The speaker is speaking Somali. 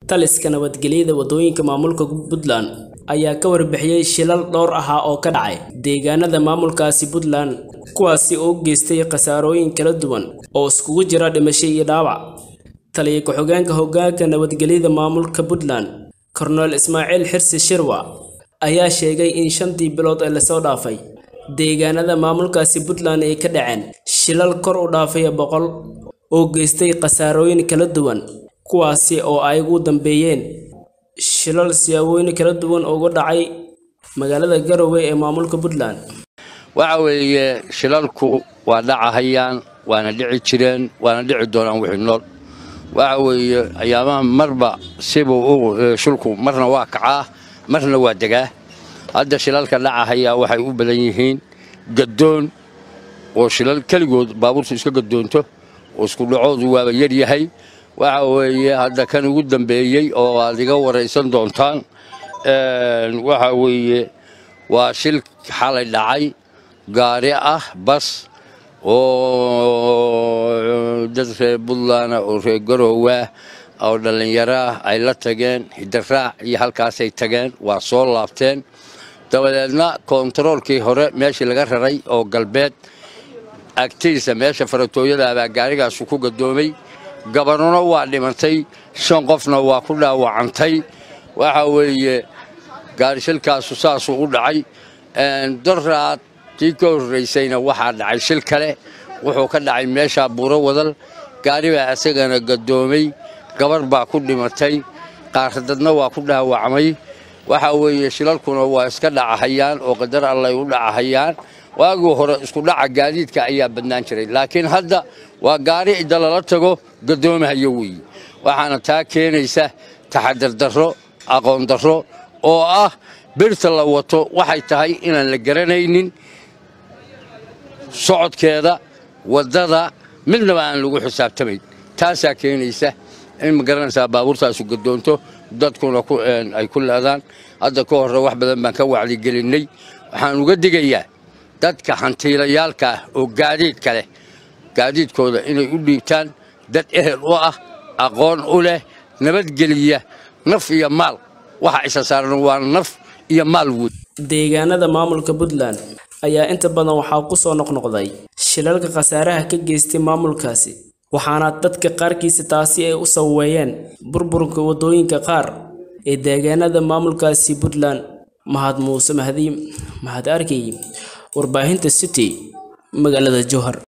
taliska nabadgelyada waddooyinka maamulka puntland ayaa ka warbixiyey shilal dhowr ahaa oo ka dhacay deegaanada maamulkaasi puntland kuwaasi oo u geystay khasaarooyin kala duwan oo iskugu jira dhimasho iyo dhaawac taliya ku-xigeenka hoggaanka nabadgelyada maamulka puntland korneel ismaaciil xirsi shirwa ayaa sheegay in shantii bilood ee lasoo dhaafay deegaanada maamulkaasi puntland ay ka dhaceen shilal kor u dhaafaya boqol oo geystay khasaarooyin kala duwan kuwaasi oo ay ugu dambeeyeen shilal siyaabooyin kala duwan uga dhacay magaalada garowe ee maamulka puntland waxa weeye shilalku waa dhacahayaan waana dhici jireen waana dhici doonaan wixii nool waxa weeye ayaamaha marba sibuu shulku marna waa kacaa marna waa degaa hadda shilalka dhacahayaa waxay u badan yihiin gadoon oo shilal keligood baabuurtu iska gadoonto oo isku dhacoodu waaba yaryahay waxa weeye hadda kan ugu dambeeyey oo aad iga waraysan doontaan waxa weeye waa shil xalay dhacay gaari ah bas oo dad reer puntland oo reer garoowa oo dhallinyaro ah ay la tageen hidaraac iyo halkaasay tageen waa soo laabteen dabadeedna koontaroolkii hore meeshii laga raray oo galbeed agtiisa meesha faratooyadaabaa gaarigaasu ku gadoomay gabanuna waa dhimantay shan qofna waa ku dhaawacantay waxa weeye gaarishilkaasu saasuu u dhacay daraad tii ka horraysayna waxaa dhacay shil kale wuxuu ka dhacay meeshaa buuro wadal gaaribaa isagana gadoomay gabarh baa ku dhimatay qaardadna waa ku dhaawacmay waxa weeye shilalkuna waa iska dhacahayaan oo qadar allay u dhacahayaan waagii hore isku dhaca gaadiidka ayaa badnaan jiray laakiin hadda waa gaari cidda lala tago gadoomahayo weeye waxaana taa keenaysa taxadar darro aqoon darro oo ah birta la wato waxay tahay inaan la garanaynin socodkeeda waddada midnaba aan lagu xisaabtamayn taasaa keenaysa in ma garanaysaa baabuurtaasu gadoonto dadkuna ay ku leedaan hadda ka horre wax badan baan ka wacdigelinnay waxaan uga digayaa dadka hantiilayaalka ah oo gaadiidka leh gaadiidkooda inay u dhiibtaan dad ehel u ah aqoon u leh nabadgeliya naf iyo maal waxa isa saaran waa naf iyo maal wood deegaanada maamulka puntland ayaa inta badan waxaa ku soo noqnoqday shilalka khasaaraha ka geystay maamulkaasi waxaana dadka qaarkiisa taasi ay u saweeyeen burburka waddooyinka qaar ee deegaanada maamulkaasi puntland mahad muuse mahdi mahad arkay warbaahinta city magaalada jowhar